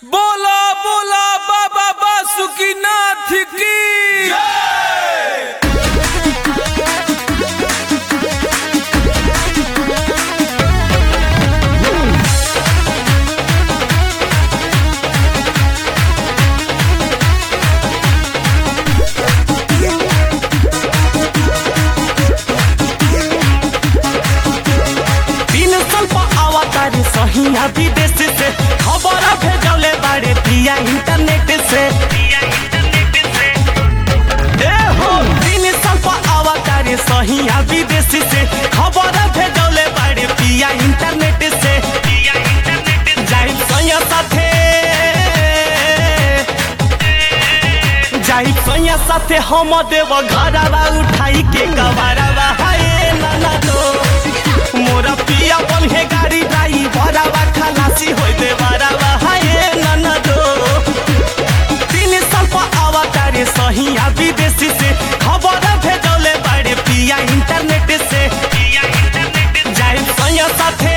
बोला बोला बाबा बासुकीनाथ की तीन साल पर अवतार सहिया विदेश से खबर भेजले बारे पिया इंटरनेट से ए हो तीन साल पर अवतार सहिया विदेश से खबर भेजले बारे पिया इंटरनेट से जाई सैया साथे जाई सैया साथे हम देव घरवा उठाई के गवारवा हाय नाना दो मोरा पिया बन हे गाड़ी ड्राइवर आवा खलासी होई दे बरावा हाय नाना दो तीन साल पर अवतारे सहिया विदेशी से खबर भेजले बड़े पिया इंटरनेट से जाई सैया साथे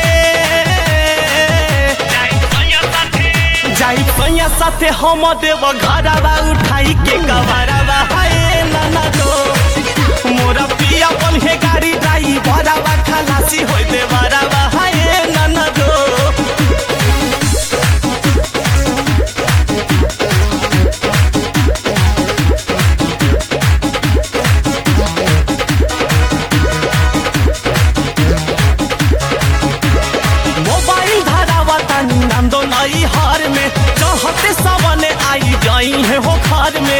जाई सैया साथे हम देव घरवा उठाई के गवारवा हाय नाना दो मोरा पिया बन हे गाड़ी ड्राइवर आवा खलासी होई दे बरावा हाय नाना दो मोबाइल धरावा तानी नंदो नई हार में चाहते सवने आई जाई है हो खार में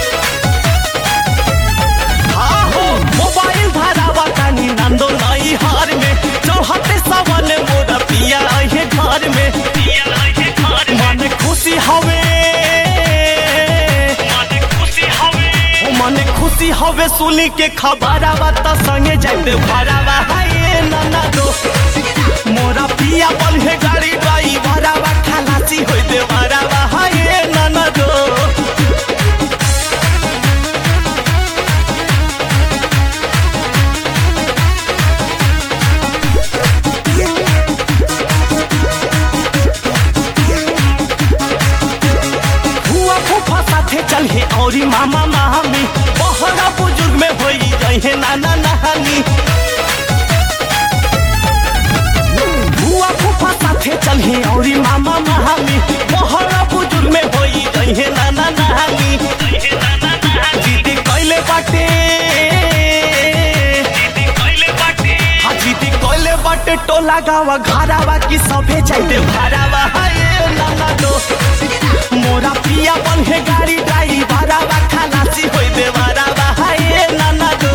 हाँ हो मोबाइल धरावा तानी नंदो नई हार में चाहते सवने मोरा पिया आई है घर में मन खुशी हवे ओ मन खुशी हवे सुनी के खबरवा त संगे जाते भरावा हाय नाना दो मोरा पिया बन हे गाड़ी ड्राइवरवा खलासी होई दे भरावा हाय नाना दो हुआ फूफा साथे चल हे औरी मामा मामी बहरा बुजुर्ग में होई गई है नाना नहानी हुआ फूफा साथे चल हे औरी मामा मामी बहरा बुजुर्ग में होई गई है नाना नहानी दीदी कैले बाटे हाँ दीदी कैले बाटे टोला गावा घरावा की सभे जाइते भरावा हाय नाना दो मोरा पिया बन हे गाड़ी ड्राइवरवा खलासी होई दे बरावा हाय नाना दो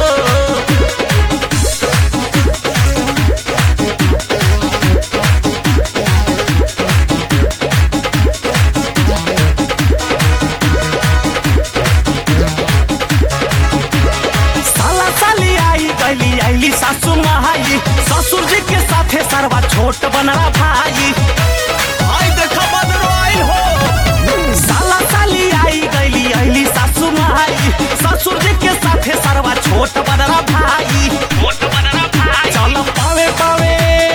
साला साली आई गली आईली सासू महाई ससुर जी के साथे सरवा छोट बनरा भाई आई देखा बदरो आई हो साला साली आई गली आईली सासू महाई ससुर जी के साथे सरवा छोट बनरा भाई चल पावे पावे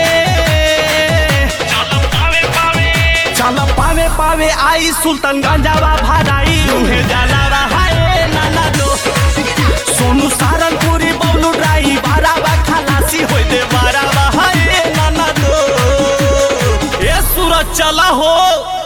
चल पावे पावे आई सुल्तानगंजवा भाराई उहे जलावा हाय नाना दो सोनू सारनपुरी बबलू ड्राइवर आवा खलासी होई दे बरावा हाय नाना दो ए सूरज चला हो